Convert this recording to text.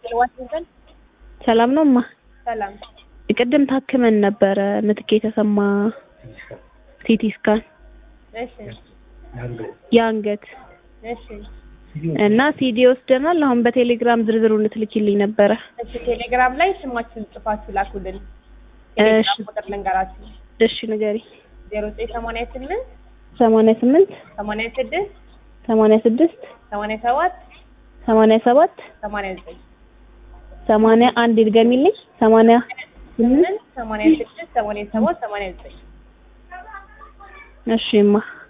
ዋሽንግተን ሰላም ነው እማ? ሰላም። ቅድም ታክመን ነበረ ምትክ የተሰማ ሲቲ ስካን እሺ የአንገት እሺ እና ሲዲ ወስደናል። አሁን በቴሌግራም ዝርዝሩን ልትልኪልኝ ነበረ። እሺ ቴሌግራም ላይ ስማችሁን ጽፋችሁ ላኩልን። እሺ ቴሌግራም ቁጥር ልንገራችሁ እሺ ንገሪ። ዜሮ ዘጠኝ ሰማንያ ስምንት ሰማንያ ስምንት ሰማንያ ስድስት ሰማንያ ስድስት ሰማንያ ሰባት ሰማንያ ሰባት ሰማንያ ዘጠኝ ሰማንያ አንድ ይድገሚልኝ። ሰማንያ ስምንት ሰማንያ ስድስት ሰማንያ ሰባት ሰማንያ ዘጠኝ እሺ እማ